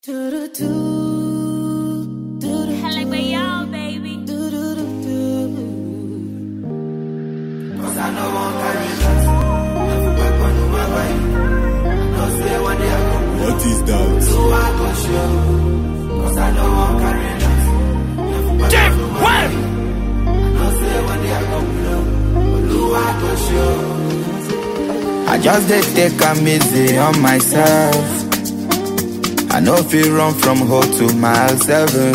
Hella way y'all, baby. Cause I know one carry last. Never back on my way. I know say one day I go What is that? So I go show. Cause I know one carry last. Never back on my way. I know say one day I go blow. Blue I go show. I just dey take am easy on myself. I no fit run from home to mile seven.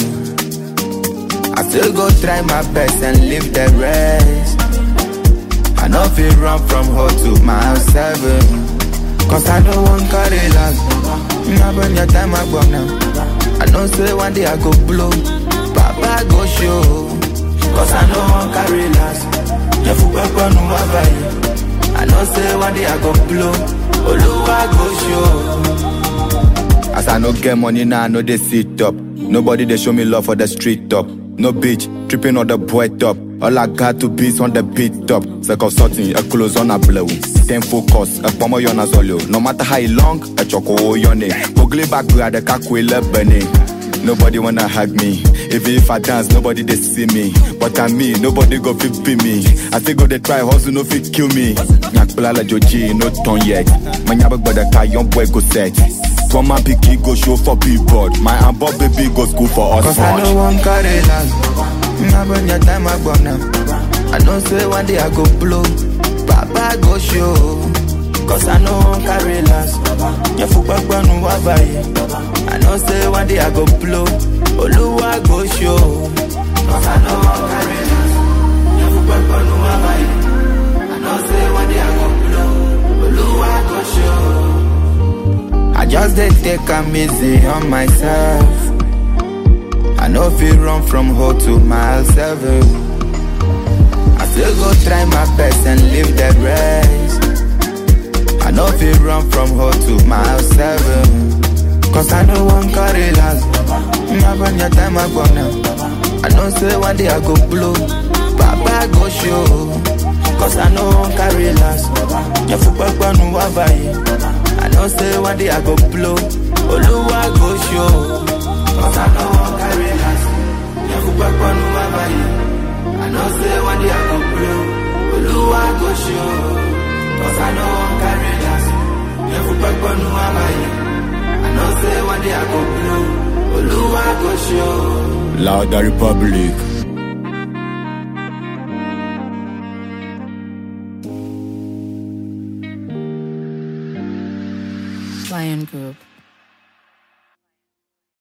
I still go try my best and leave the rest. I no fit run from home to mile seven. Cause I no want carry last. Now when your time I go now. I know say one day I go blow. Papa go show. Cause I no want carry last. Yeah, for papa no have I know say one day I go blow. Oluwa go show. As I no get money now, I know they sit up. Nobody they show me love for the street top. No bitch, tripping on the boy top. All I got to be is on the beat top. Sake of something, a close on a blow. Then focus, a pomo yon as No matter how long, a choco yone. Pogli back grad a kakwile burning. Nobody wanna hug me. Even if I dance, nobody they see me. But I me, nobody go fit be me. I still go they try hustle, no fit kill me. Nyak la joji, no turn yet. My nyabak but the car, young boy go set. For my picky go show for people. My and Bob baby go school for us. Cause I know one carry last. Now when your time I go now. I know say one day I go blow. Papa go show. Cause I know one carry last. Yeah, for back no I know say one day I go blow. Oluwa go show. Cause I know one carry last. Yeah, for back no I know say one day I go blow. Oluwa go show. I just dey take am easy on myself. I no fit run from home to mile seven. I still go try my best and leave the rest. I no fit run from home to mile seven. Cause I no one carry last. Now when your time I go now. I know say one day I go blow. Papa go show. Cause I no one carry last. Yeah, for Papa no have I know say one day I go blow. Oluwa go show. Cause I know one carry last. Yeah, for Papa no have I know say one day I go blow. Oluwa go show. Cause I know one carry last. Yeah, for Papa no have I know say one day I go blow. Oluwa go show. Louder Republic. Lion Group.